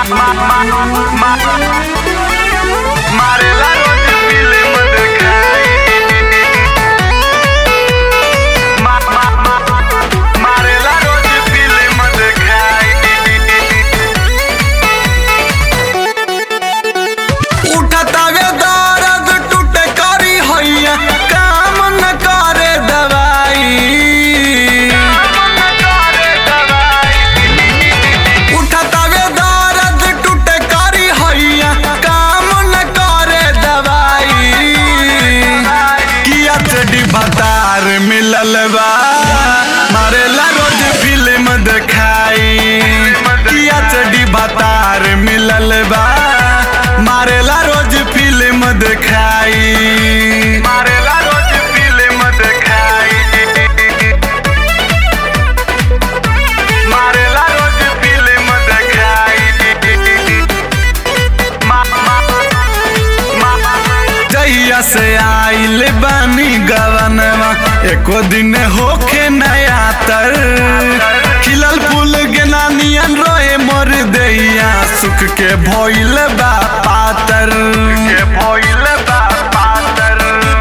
मारेला रोज फिल्म देखाई मा- मा- मा- मारेला रोज फिल्म देखाई उठतावे दर्द टूटे करी हैया काम न करे दवाई उठतावे दर्द टूटे करी हैया काम न करे दवाई किया चडी भतार मिलल बा मारेला रोज फिल्म देखाई किया चडी भतार मिलल बा मारेला रोज फिल्म देखाई मारेला रोज फिल्म देखाई मारेला रोज फिल्म देखाई मा- मा- मा- जहिया से आइल बानी गवनवा एको दिन होखे नया तर खिलल फूल गेना नियन रोए मोर दैया सुख के भइल बा पातर के भइल बा पातर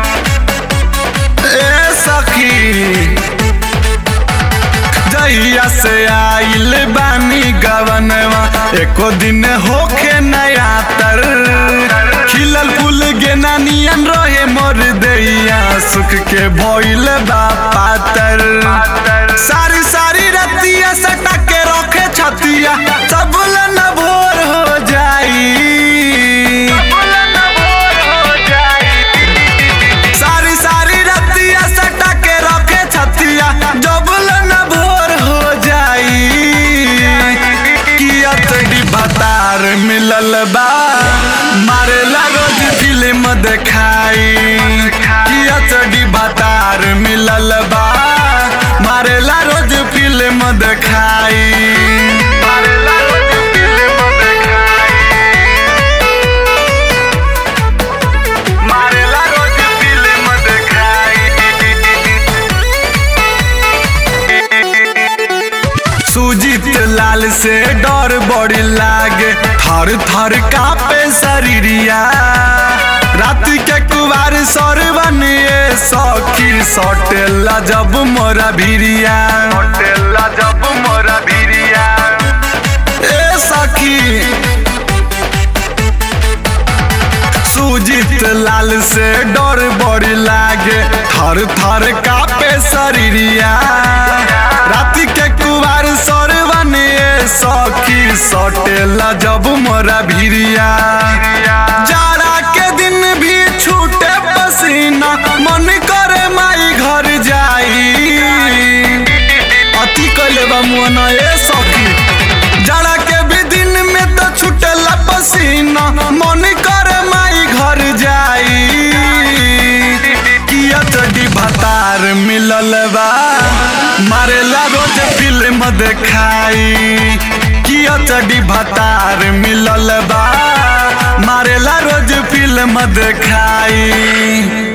ए सखी जहिया से आइल बानी गवनवा एको दिन होखे नया तर खिलल फूल गेना नियन रहे मोर दैया सुख के भइल बा पातर सारी सारी रतिया सटा के रखे छतिया सब न भोर हो जाई सारी सारी रतिया सटा के रखे छतिया जबल न भोर हो जाई किया तड़ी भतार मिलल बा मारेला रोज फिल्म देखाई किया तड़ी भतार मिलल बा मारेला रोज फिल्म देखाई मारेला रोज फिल्म देखाई मारेला रोज फिल्म देखाई सुजीत लाल से डर बड़ी लागे थर थर कापे शरीरिया रात के कुवार सरवन ये सखी सटेला जब मोरा भिरिया होटेला जब मोरा भिरिया ए सखी सुजीत लाल से डर बड़ी लागे थर थर कापे शरीरिया राति के कुवार सरवन ये सखी सटेला जब मोरा भिरिया जाड़ा के दिन भी छूटे पसीना मन करे माई घर जाई अति कैले बा मुअना ए सखी जाड़ा के भी दिन में तो छूटेला पसीना मन करे माई घर जाई किया चडी भतार मिलल बा मारेला रोज फिल्म देखाई किया चडी भतार मिलल बा मारेला रोज फिल्म देखाई